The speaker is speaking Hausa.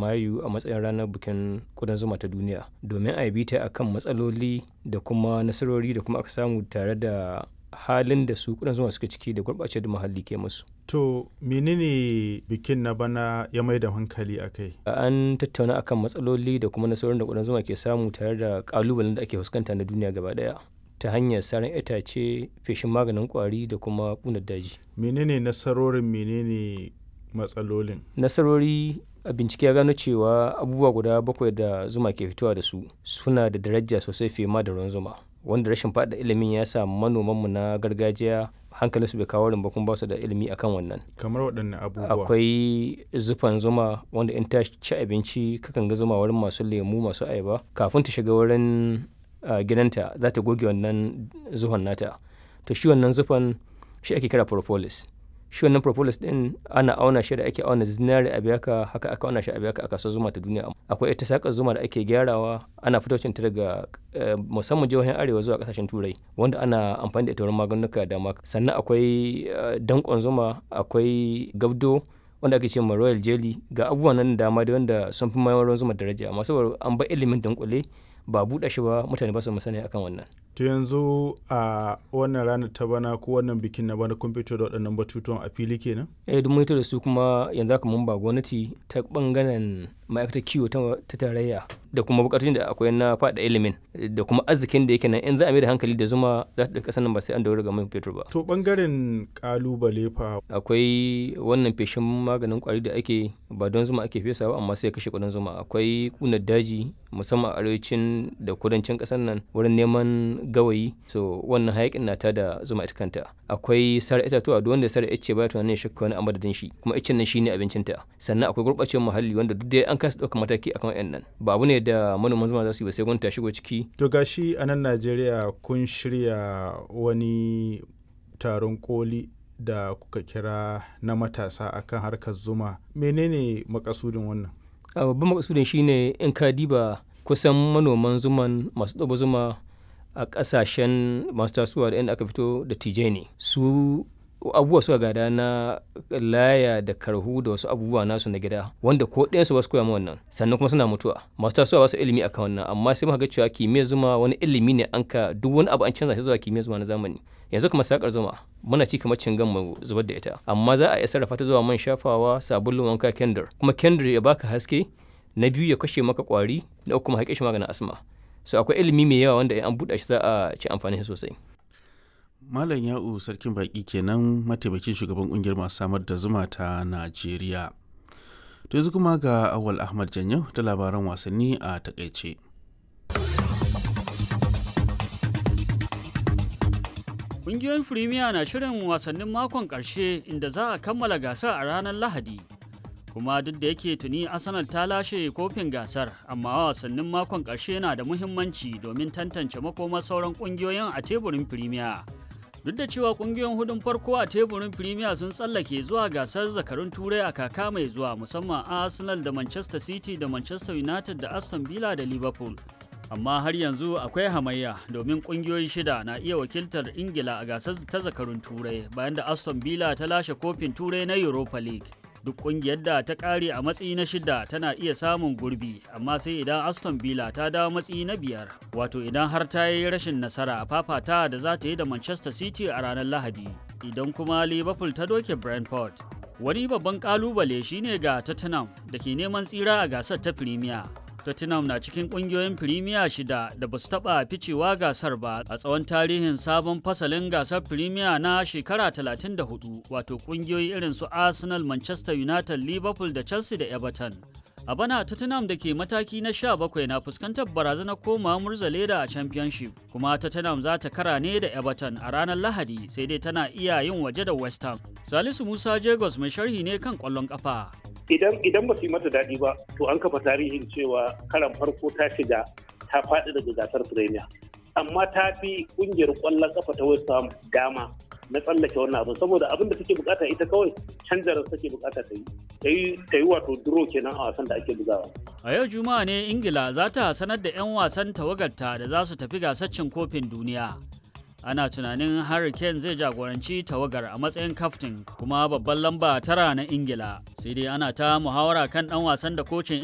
mayu a matsayin ranar bikin kudan zuma ta duniya domin a yi bita akan matsaloli da kuma nasarori da kuma aka samu tare da halin da su kudan zuma suka ciki da gurɓace da muhalli ke musu To menene bikin na bana ya mai da hankali a kai? an tattauna akan matsaloli da kuma nasarorin da kudan zuma ke samu tare da kalubalen da ake fuskanta na duniya gaba daya ta hanyar saran itace feshin maganin kwari da kuma kunar daji Menene nasarorin menene matsalolin? nasarori a bincike ya gano cewa abubuwa guda bakwai da zuma ke fitowa da su suna da daraja sosai fiye ma da ruwan zuma wanda rashin faɗa ilimin ya sa manomanmu na gargajiya hankalinsu bai kawo ba kuma ba su da ilimi akan wannan Kamar waɗanne abubuwa? akwai zufan zuma wanda in ta ci abinci kakan ga zuma wurin masu lemu masu ayaba kafin ta shiga wurin ah, gidanta za ta goge wannan zuhon nata to shi wannan zufan shi ake kira propolis shi wannan propolis din ana auna shi da ake auna zinari a biyaka haka aka auna shi a biyaka a kasuwar zuma ta duniya akwai ita sakar zuma da ake gyarawa ana fitocin ta daga eh, musamman jihohin arewa zuwa kasashen turai wanda ana amfani da ita wurin maganuka da dama sannan akwai eh, dankon zuma akwai gabdo wanda ake ce ma royal jelly ga abubuwan nan da dama da wanda sun fi mayar ruwan zuma daraja amma saboda an bar ilimin dunkule ba buɗe shi ba mutane ba su musani akan wannan To yanzu a wannan ranar ta bana ko wannan bikin na bana kun fito da waɗannan batutuwan a fili kenan? eh duk mun da su kuma yanzu haka mun ba gwamnati ta bangaren ma'aikatar kiwo ta ta tarayya da kuma bukatun da akwai na faɗa ilimin da kuma arzikin da yake nan in za a mai da hankali da zuma za ta ɗauki ƙasar nan ba sai an daura ga man fetur ba To ɓangaren ƙalubale fa akwai wannan feshin maganin kwari da ake ba don zuma ake fesa ba amma sai kashe kudin zuma akwai kunar daji musamman a arewacin da kudancin kasar nan wurin neman gawayi so wannan hayakin na da zuma ita kanta akwai sare itatuwa duk wanda sare ice ba tunanin ya shakka wani a madadin shi kuma icen nan shine abincinta sannan akwai gurɓacewar muhalli wanda duk dai an kasa ɗaukar mataki akan wayannan ba abu ne da manoman zuma za su yi ba sai gwamnati ta shigo ciki To gashi a nan Najeriya kun shirya wani taron koli da kuka kira na matasa akan harkar zuma. Menene makasudin wannan? a babban makasudin shine in ka diba kusan manoman zuman masu ɗaba zuma a ƙasashen masu tasowa da inda aka fito da tije ne su abubuwa suka gada na laya da karhu da wasu abubuwa nasu na gida wanda ko ɗayan su ba su koya ma wannan sannan kuma suna mutuwa masu tasowa ba su ilimi akan wannan amma sai muka ga cewa kimiyyar zuma wani ilimi ne an ka duk wani abu an canza shi zuwa kimiyyar zuma na zamani yanzu kuma sakar zuma muna ci kamar cingan mu zubar da ita amma za a iya sarrafa ta zuwa man shafawa sabulun wanka kendir kuma kendir ya baka haske na biyu ya kashe maka kwari na uku kuma haƙe shi maganin asma so akwai ilimi mai yawa wanda in an buɗe shi za a ci amfani shi sosai Malam Ya'u Sarkin Baƙi kenan mataimakin shugaban ƙungiyar masu samar da zuma ta Najeriya. To yanzu kuma ga Awal Ahmad Janyau da labaran wasanni a takaice. Ƙungiyoyin Firimiya na shirin wasannin makon ƙarshe inda za a kammala gasar a ranar Lahadi. Kuma duk da yake tuni Arsenal ta lashe kofin gasar, amma wasannin makon ƙarshe na da muhimmanci domin tantance makomar sauran ƙungiyoyin a teburin Firimiya. Duk da cewa ƙungiyoyin hudun farko a teburin Firimiya sun tsallake zuwa gasar zakarun Turai a kaka mai zuwa musamman Arsenal da Manchester City da Manchester United da Aston Villa da Liverpool. amma har yanzu akwai hamayya domin kungiyoyi shida na iya wakiltar ingila a gasar ta zakarun turai bayan da aston villa ta lashe kofin turai na europa league duk kungiyar da ta kare a matsayi na shida tana iya samun gurbi amma sai idan aston villa ta dawo matsayi na biyar wato idan har ta yi rashin nasara a fafata da za ta yi da manchester city a ranar lahadi idan kuma liverpool ta doke brentford wani babban kalubale shine ga tottenham da ke neman tsira a gasar ta premier Tottenham na cikin kungiyoyin Premier shida da ba su taɓa ficewa gasar ba a tsawon tarihin sabon fasalin gasar Premier na shekara 34 wato kungiyoyi irin su Arsenal, Manchester United, Liverpool da Chelsea da Everton. A bana Tottenham da ke mataki na 17 na fuskantar barazanar koma murzaleda a Championship kuma Tottenham za ta kara ne da Everton a ranar Lahadi sai dai tana iya yin waje da West Ham. Salisu Musa Jagos mai sharhi ne kan ƙwallon ƙafa. idan idan ba su yi mata daɗi ba to an kafa tarihin cewa karan farko ta shiga ta faɗi daga gasar premier amma ta fi ƙungiyar ƙwallon ƙafa ta west ham dama na tsallake wannan abin saboda abin da take bukata ita kawai canjarar take bukata ta yi ta yi wato duro kenan a wasan da ake bugawa A yau Juma'a ne Ingila za ta sanar da 'yan wasan tawagarta da za su tafi gasar cin kofin duniya. ana tunanin Harry Kane zai jagoranci tawagar a matsayin kaftin kuma babban lamba tara na Ingila sai dai ana ta muhawara kan dan wasan da kocin